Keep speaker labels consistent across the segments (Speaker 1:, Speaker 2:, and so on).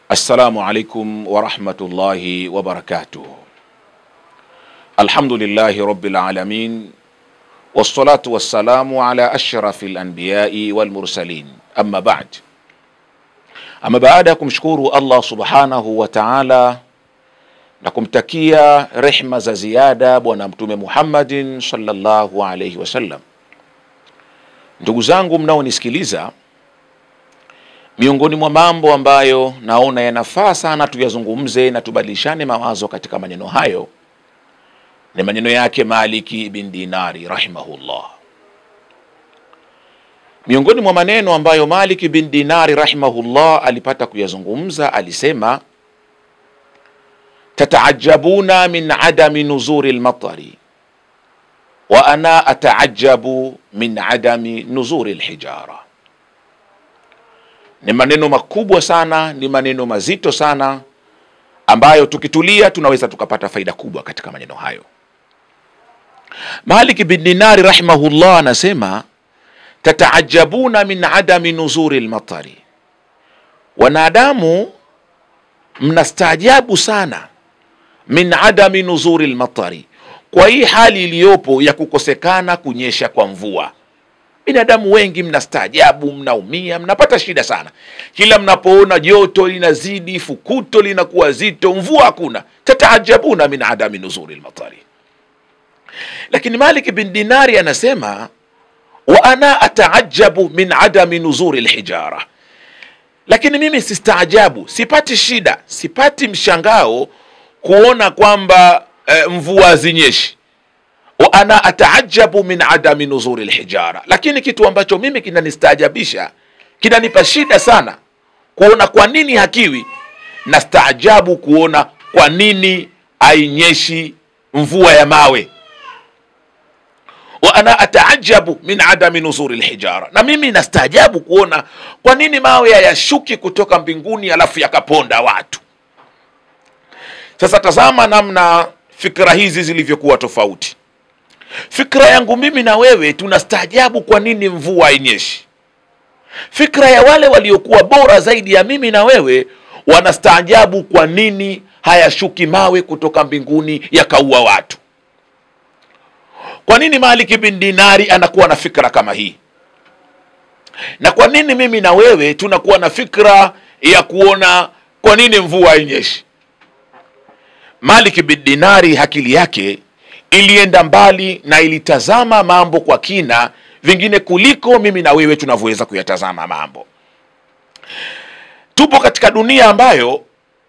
Speaker 1: Assalamu alaikum warahmatullahi wabarakatuh. Alhamdulillahi rabbil alamin wassalatu wassalamu ala ashrafi lanbiyai walmursalin, amma ba'd. Ama baada ya kumshukuru Allah subhanahu wa ta'ala na kumtakia rehma za ziada Bwana Mtume Muhammadin sallallahu alaihi wasallam, ndugu zangu mnaonisikiliza miongoni mwa mambo ambayo naona yanafaa sana tuyazungumze na tubadilishane mawazo katika maneno hayo ni maneno yake Maliki bin Dinari rahimahullah. Miongoni mwa maneno ambayo Maliki bin Dinari rahimahullah alipata kuyazungumza, alisema tataajabuna min adami nuzuri lmatari wa ana ataajabu min adami nuzuri lhijara ni maneno makubwa sana, ni maneno mazito sana ambayo tukitulia tunaweza tukapata faida kubwa katika maneno hayo. Malik bin Dinari rahimahullah anasema tataajabuna min adami nuzuri lmatari, wanadamu mnastaajabu sana min adami nuzuri lmatari, kwa hii hali iliyopo ya kukosekana kunyesha kwa mvua binadamu wengi mnastaajabu, mnaumia, mnapata shida sana kila mnapoona joto linazidi, fukuto linakuwa zito, mvua hakuna. Tataajabuna min adami nuzuri lmatari. Lakini Malik bin Dinari anasema wa ana ataajabu min adami nuzuri lhijara, lakini mimi sistaajabu, sipati shida, sipati mshangao kuona kwamba eh, mvua hazinyeshi wa ana ataajabu min adami nuzuri lhijara, lakini kitu ambacho mimi kinanistaajabisha kinanipa shida sana kuona kwa nini hakiwi, na staajabu kuona kwa nini ainyeshi mvua ya mawe. Wa ana ataajabu min adami nuzuri lhijara, na mimi nastaajabu kuona kwa nini mawe hayashuki kutoka mbinguni alafu yakaponda watu. Sasa tazama namna fikra hizi zilivyokuwa tofauti. Fikra yangu mimi na wewe tunastaajabu kwa nini mvua hainyeshi. Fikra ya wale waliokuwa bora zaidi ya mimi na wewe wanastaajabu kwa nini hayashuki mawe kutoka mbinguni yakaua watu. Kwa nini Maliki bin Dinari anakuwa na fikra kama hii, na kwa nini mimi na wewe tunakuwa na fikra ya kuona kwa nini mvua hainyeshi? Maliki bin Dinari akili yake ilienda mbali na ilitazama mambo kwa kina vingine kuliko mimi na wewe tunavyoweza kuyatazama mambo. Tupo katika dunia ambayo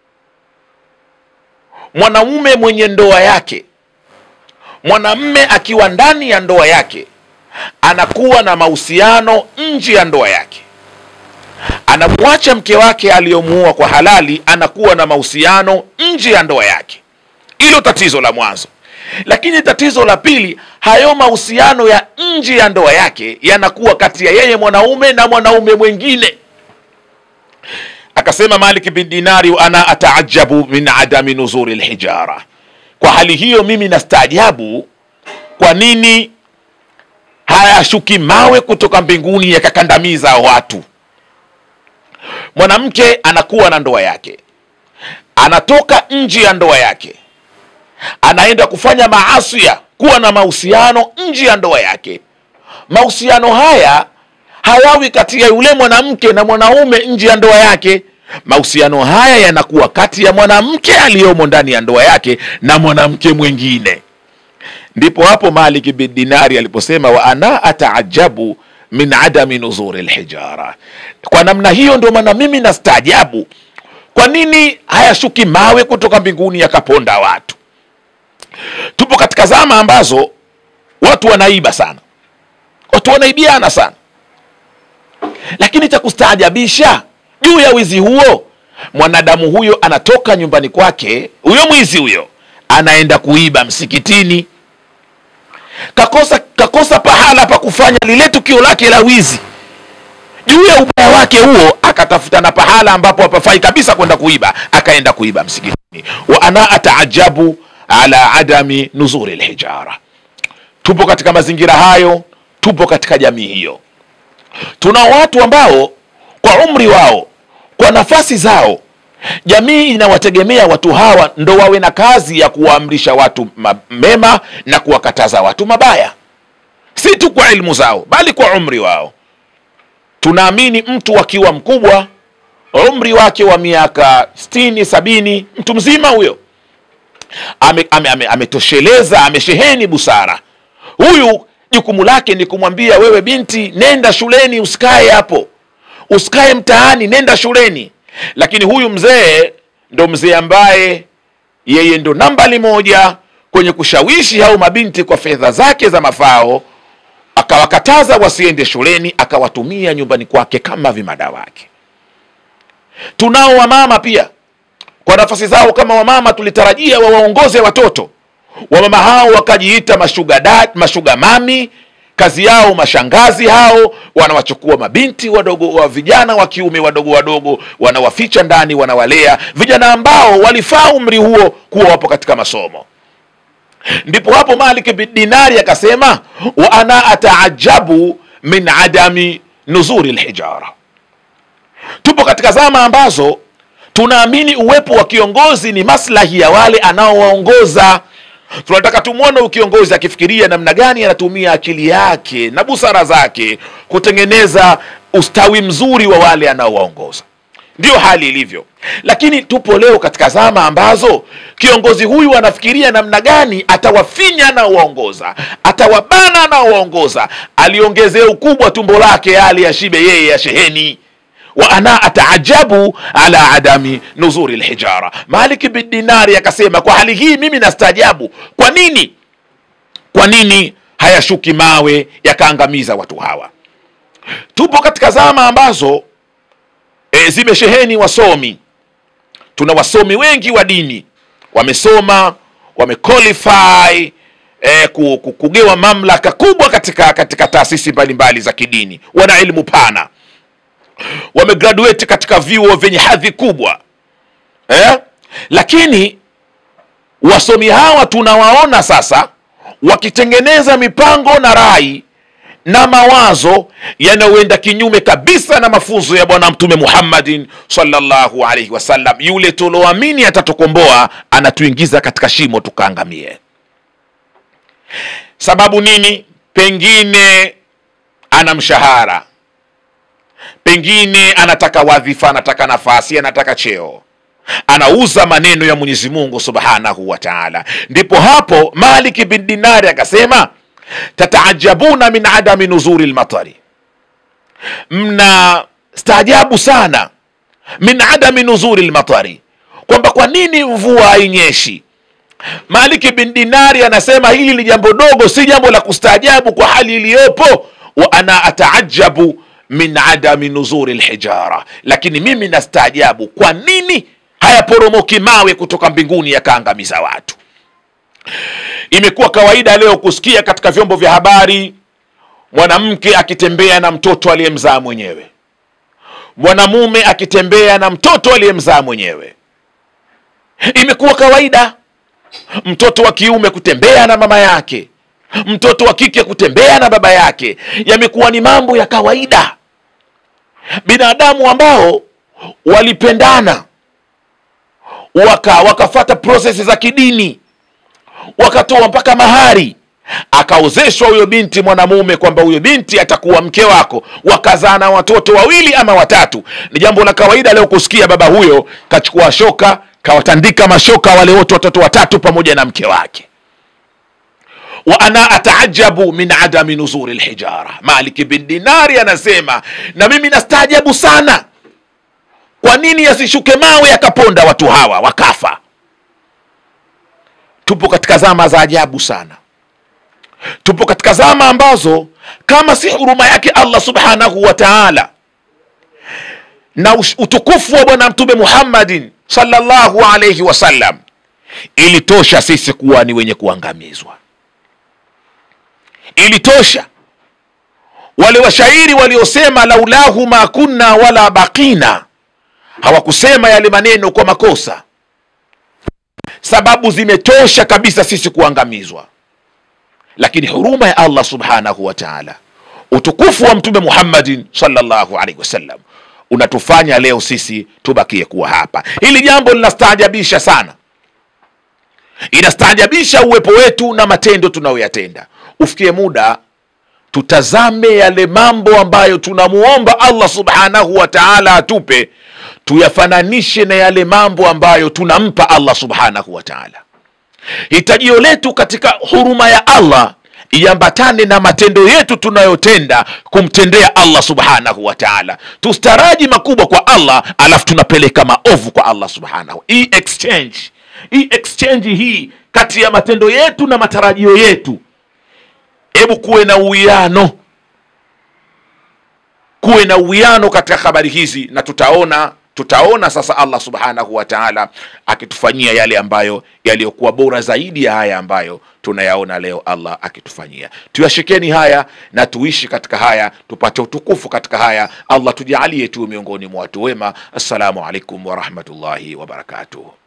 Speaker 1: mwanamume mwenye ndoa yake, mwanamme akiwa ndani ya ndoa yake, anakuwa na mahusiano nje ya ndoa yake, anamwacha mke wake aliyomuoa kwa halali, anakuwa na mahusiano nje ya ndoa yake. Hilo tatizo la mwanzo lakini tatizo la pili, hayo mahusiano ya nje ya ndoa yake yanakuwa kati ya yeye mwanaume na mwanaume mwingine. Akasema Malik bin Dinari, wa ana ataajabu min adami nuzuri lhijara, kwa hali hiyo mimi nastaajabu kwa nini hayashuki mawe kutoka mbinguni yakakandamiza watu. Mwanamke anakuwa na ndoa yake, anatoka nje ya ndoa yake anaenda kufanya maasia, kuwa na mahusiano nje ya ndoa yake. Mahusiano haya hayawi kati ya yule mwanamke na mwanaume nje ya ndoa yake. Mahusiano haya yanakuwa kati ya mwanamke aliyomo ndani ya ndoa yake na mwanamke mwingine. Ndipo hapo Malik bin Dinari aliposema wa ana ataajabu min adami nuzuri lhijara. Kwa namna hiyo ndio maana mimi nastaajabu kwa nini hayashuki mawe kutoka mbinguni yakaponda watu. Tupo katika zama ambazo watu wanaiba sana, watu wanaibiana sana, lakini cha kustaajabisha juu ya wizi huo, mwanadamu huyo anatoka nyumbani kwake, huyo mwizi huyo anaenda kuiba msikitini. Kakosa, kakosa pahala pa kufanya lile tukio lake la wizi. Juu ya ubaya wake huo, akatafuta na pahala ambapo hapafai kabisa kwenda kuiba, akaenda kuiba msikitini. wa ana ataajabu ala adami nuzuri lhijara. Tupo katika mazingira hayo, tupo katika jamii hiyo. Tuna watu ambao kwa umri wao, kwa nafasi zao, jamii inawategemea watu hawa ndo wawe na kazi ya kuwaamrisha watu ma- mema na kuwakataza watu mabaya si tu kwa ilmu zao bali kwa umri wao tunaamini mtu akiwa mkubwa umri wake wa miaka stini sabini mtu mzima huyo ametosheleza ame, ame, ametosheleza, amesheheni busara huyu jukumu lake ni kumwambia wewe binti nenda shuleni usikae hapo usikae mtaani nenda shuleni lakini huyu mzee ndo mzee ambaye yeye ndo nambali moja kwenye kushawishi hao mabinti kwa fedha zake za mafao akawakataza wasiende shuleni akawatumia nyumbani kwake kama vimada wake tunao wamama pia kwa nafasi zao kama wamama tulitarajia wawaongoze watoto wamama hao wakajiita mashuga dad, mashuga mami kazi yao mashangazi hao wanawachukua mabinti wadogo wa vijana wa kiume wadogo wadogo wanawaficha ndani wanawalea vijana ambao walifaa umri huo kuwa wapo katika masomo ndipo hapo malik bin dinari akasema wa ana ataajabu min adami nuzuri lhijara tupo katika zama ambazo tunaamini uwepo wa kiongozi ni maslahi ya wale anaowaongoza tunataka tumwone huyu kiongozi akifikiria namna gani anatumia akili yake na busara zake kutengeneza ustawi mzuri wa wale anaowaongoza ndiyo hali ilivyo lakini tupo leo katika zama ambazo kiongozi huyu anafikiria namna gani atawafinya anaowaongoza atawabana anaowaongoza aliongezea ukubwa tumbo lake hali ya shibe yeye ya sheheni wa ana ataajabu ala adami nuzuri lhijara malik bin dinari akasema kwa hali hii mimi nastaajabu kwa nini kwa nini hayashuki mawe yakaangamiza watu hawa tupo katika zama ambazo e, zimesheheni wasomi tuna wasomi wengi wa dini wamesoma wamequalify e, ku- ku- kugewa mamlaka kubwa katika katika taasisi mbalimbali za kidini wana ilmu pana wamegraduate katika vyuo vyenye hadhi kubwa eh? lakini wasomi hawa tunawaona sasa wakitengeneza mipango na rai na mawazo yanayoenda kinyume kabisa na mafunzo ya bwana mtume muhammadin sallallahu alaihi wasallam yule tuloamini atatukomboa anatuingiza katika shimo tukaangamie sababu nini pengine ana mshahara pengine anataka wadhifa anataka nafasi anataka cheo anauza maneno ya mwenyezi mungu subhanahu wa taala ndipo hapo maliki bin dinari akasema tataajabuna min adami nuzuri lmatari mna staajabu sana min adami nuzuri lmatari kwamba kwa nini mvua hainyeshi maliki bin dinari anasema hili ni jambo dogo si jambo la kustaajabu kwa hali iliyopo wa ana ataajabu min adami nuzuri lhijara lakini mimi nastaajabu kwa nini hayaporomoki mawe kutoka mbinguni yakaangamiza watu imekuwa kawaida leo kusikia katika vyombo vya habari mwanamke akitembea na mtoto aliyemzaa mwenyewe mwanamume akitembea na mtoto aliyemzaa mwenyewe imekuwa kawaida mtoto wa kiume kutembea na mama yake mtoto wa kike kutembea na baba yake yamekuwa ni mambo ya kawaida binadamu ambao walipendana waka wakafata prosesi za kidini wakatoa mpaka mahari akaozeshwa huyo binti mwanamume kwamba huyo binti atakuwa mke wako wakazaa na watoto wawili ama watatu ni jambo la kawaida leo kusikia baba huyo kachukua shoka kawatandika mashoka wale wote watoto watatu pamoja na mke wake wa ana ataajabu min adami nuzuri lhijara maliki bin dinari anasema na mimi nastaajabu sana kwa nini yasishuke mawe yakaponda watu hawa wakafa tupo katika zama za ajabu sana tupo katika zama ambazo kama si huruma yake allah subhanahu wa taala na ush- utukufu wa bwana mtume muhammadin sallallahu alaihi wasallam ilitosha sisi kuwa ni wenye kuangamizwa ilitosha wale washairi waliosema laulahu ma kunna wala baqina hawakusema yale maneno kwa makosa sababu zimetosha kabisa sisi kuangamizwa lakini huruma ya allah subhanahu wa taala utukufu wa mtume muhammadin salllahu alaihi wasallam unatufanya leo sisi tubakie kuwa hapa hili jambo linastaajabisha sana inastaajabisha uwepo wetu na matendo tunayoyatenda ufikie muda tutazame yale mambo ambayo tunamuomba allah subhanahu wa taala atupe tuyafananishe na yale mambo ambayo tunampa allah subhanahu wa taala hitajio letu katika huruma ya allah iambatane na matendo yetu tunayotenda kumtendea allah subhanahu wa taala tustaraji makubwa kwa allah alafu tunapeleka maovu kwa allah subhanahu hii exchange hii exchange hii kati ya matendo yetu na matarajio yetu hebu kuwe na uwiano kuwe na uwiano katika habari hizi na tutaona tutaona sasa allah subhanahu wa taala akitufanyia yale ambayo yaliyokuwa bora zaidi ya haya ambayo tunayaona leo allah akitufanyia tuyashikeni haya na tuishi katika haya tupate utukufu katika haya allah tujaalie tu miongoni mwa watu wema assalamu alaikum warahmatullahi wabarakatuh